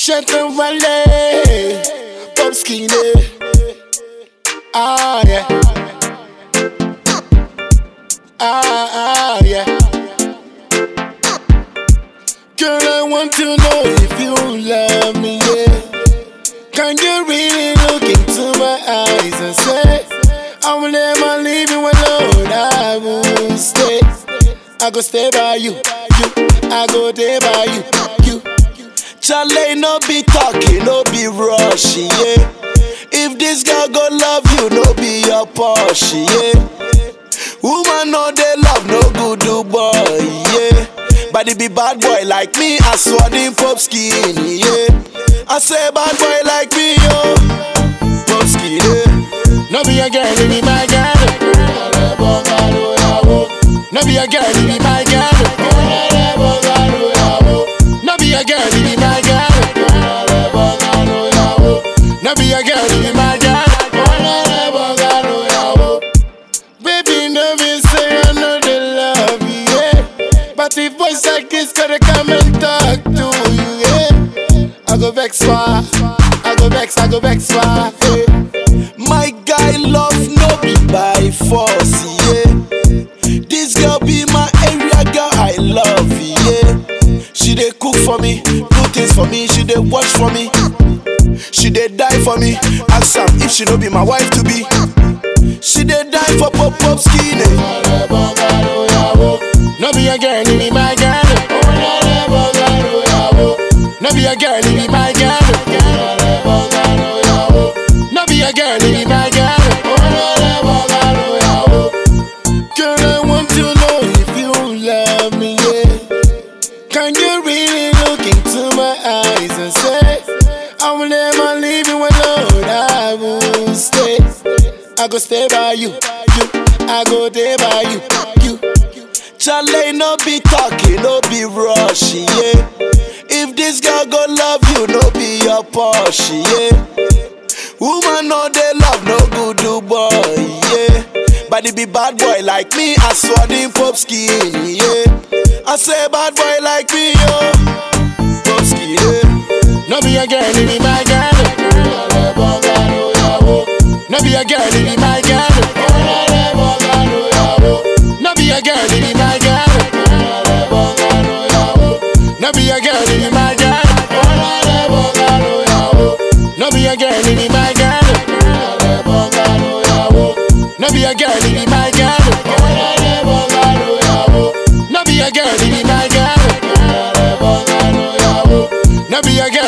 Shanton Valley, Bob Skinny. Ah, yeah. Ah, ah, yeah. Girl, I want to know if you love me, yeah. Can you really look into my eyes and say, I will never leave you alone, I will stay. I go stay by you, you. I go there by you, you. Charlie, no be talking, no be rushing, yeah. If this girl go love you, no be your Porsche, yeah. Woman no they love no good do boy, yeah. But it be bad boy like me, I saw them pop skinny, yeah. I say bad boy like me, yo. Pop skinny. No be a girl, it be my girl. No be a girl, it be my girl. No be a girl, it be my girl. No be a girl, it be my girl. Baby, no be say I know they love you, yeah. But if voice like this gotta come and talk to you, yeah. I go vex far, I go vex, I go vex far, yeah. My guy love no be by force, yeah. This girl be my area girl, I love, yeah. She dey cook for me, do things for me, she dey watch for me. She dey die for me, ask am if she no be my wife to be. She dey die for pop pop skinny. No be a girl, it be my girl. No be a girl, it be my girl. No be a girl, it be my girl. Girl, I want to know if you love me, yeah. Can you really look into my eyes and say, I will never leave you alone, I will stay. I go stay by you, you. I go there by you, you. Charlie, no be talking, no be rushing, yeah. If this girl go love you, no be your Porsche, yeah. Woman no they love no good do boy, yeah. But it be bad boy like me, I saw them pop skinny, yeah. I say bad boy like me, yo. Pop skinny, yeah. No be a girl, it be my girl. No be a girl, it be my girl. No be a girl, it be my girl. No be a girl, it be my girl. No be a girl, it be my girl. No be a girl, it be my girl. No be a girl, it be my girl. No be a girl.